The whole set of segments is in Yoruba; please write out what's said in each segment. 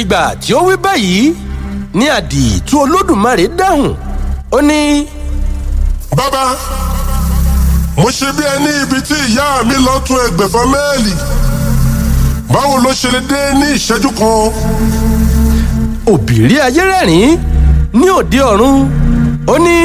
ìgbà tí ó wí báyìí ní àdìtú olódùmarè dáhùn ó ní. bàbá mo ṣe bí ẹni ibi tí ìyá mi lọ tún ẹgbẹ̀fà mẹ́ẹ̀lì báwo ló ṣe lè dé ní ìṣẹ́jú kan. òbírí ayé rẹ́rìn-ín ní òde ọ̀run ó ní.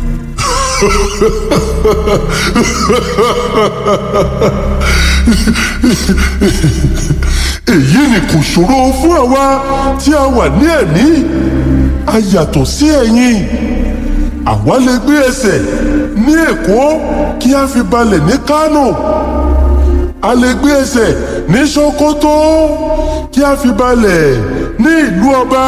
èyí ni kò ṣòro fún àwa tí a wà ní ẹ̀mí a yàtọ̀ sí ẹ̀yin àwa lè gbé ẹsẹ̀ ní èkó kí a fi balẹ̀ ní kánò a lè gbé ẹsẹ̀ ní sokoto kí a fi balẹ̀ ní ìlú ọba.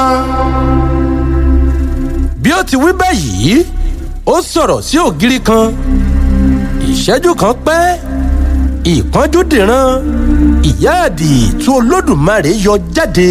bí ó ti wí báyìí ó sọ̀rọ̀ sí ògiri kan ìṣẹ́jú kan pẹ́ ìpọ́njú dìran ìyá àdìtú olódùmarè yọ jáde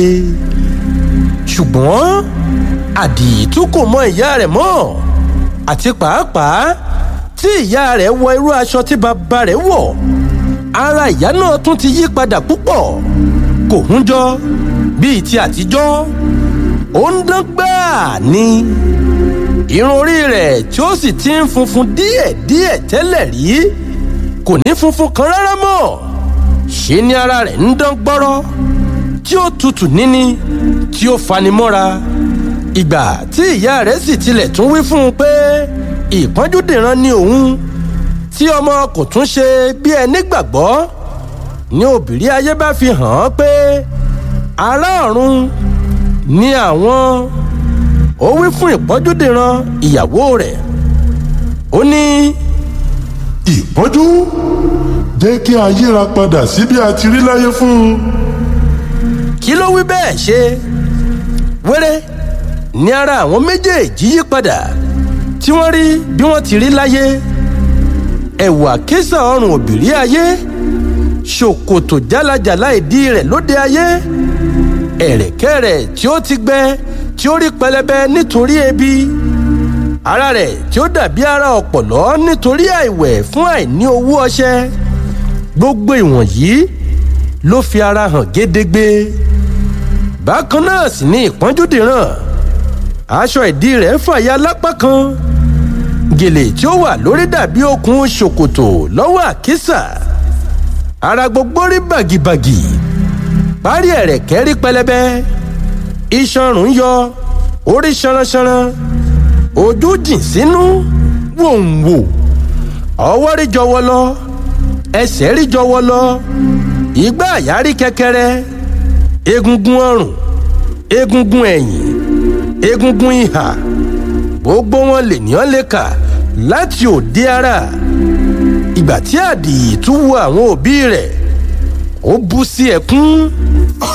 ṣùgbọ́n àdìtú kò mọ ìyá rẹ̀ mọ́ àti pàápàá tí ìyá rẹ̀ wọ irú aṣọ tí bàbá rẹ̀ wọ̀ ara ìyá náà tún ti yí padà púpọ̀ kò hún jọ bíi ti àtijọ́ ó ń dán gbáà ni irun orí rẹ̀ tí ó sì ti ń funfun díẹ̀díẹ̀ tẹ́lẹ̀ rí kò ní funfun kan rárá mọ́ ṣe ni ara rẹ̀ ń dán gbọ́rọ́ tí ó tutù níní tí ó fani mọ́ra ìgbà tí ìyá rẹ̀ sì tilẹ̀ tún wí fún un pé ìpọ́njú dìran ni òun tí ọmọ kò tún ṣe bí ẹni gbàgbọ́ ní òbírí ayé bá fi hàn án pé ará ọ̀run ni àwọn ó wí fún ìpọ́njú dìran ìyàwó rẹ̀ ó ní. ìpọ́njú jẹ́ kí a yíra padà sí bí a ti rí láyé fún un. kí ló wí bẹ́ẹ̀ ṣe wẹ́rẹ́ ní ara àwọn méjèèjì yí padà tí wọ́n rí bí wọ́n ti rí láyé ẹ̀wà kísà ọrùn òbírí ayé ṣòkòtò jálajàla ìdí rẹ̀ lóde ayé ẹ̀rẹ̀kẹ́ rẹ̀ tí ó ti gbẹ tí ó rí pẹlẹbẹ nítorí ebi ara rẹ̀ tí ó dàbí ara ọ̀pọ̀lọ́ nítorí àìwẹ̀ fún àìní owó ọṣẹ gbogbo ìwọ̀nyí ló fi ara hàn gédégbé bákan náà sì ni ìpọ́njúdìrán aṣọ ìdí rẹ̀ fàya lápá kan gèlè tí ó wà lórí dàbí okùn ṣòkòtò lọ́wọ́ àkísà ara gbogbo rí bàgìbàgì parí ẹ̀rẹ̀kẹ́ rí pẹlẹbẹ iṣanrun yọ orí ṣanranṣanran ojú jìn sínú wòǹwò ọwọ́ rí jọwọ́ lọ ẹsẹ̀ rí jọwọ́ lọ igbá àyà rí kẹkẹrẹ egungun ọrùn egungun ẹ̀yìn egungun ìhà gbogbo wọn lènìyàn lè kà láti òde ara ìgbà tí àdìyí tún wo àwọn òbí rẹ̀ ó bú sí ẹkún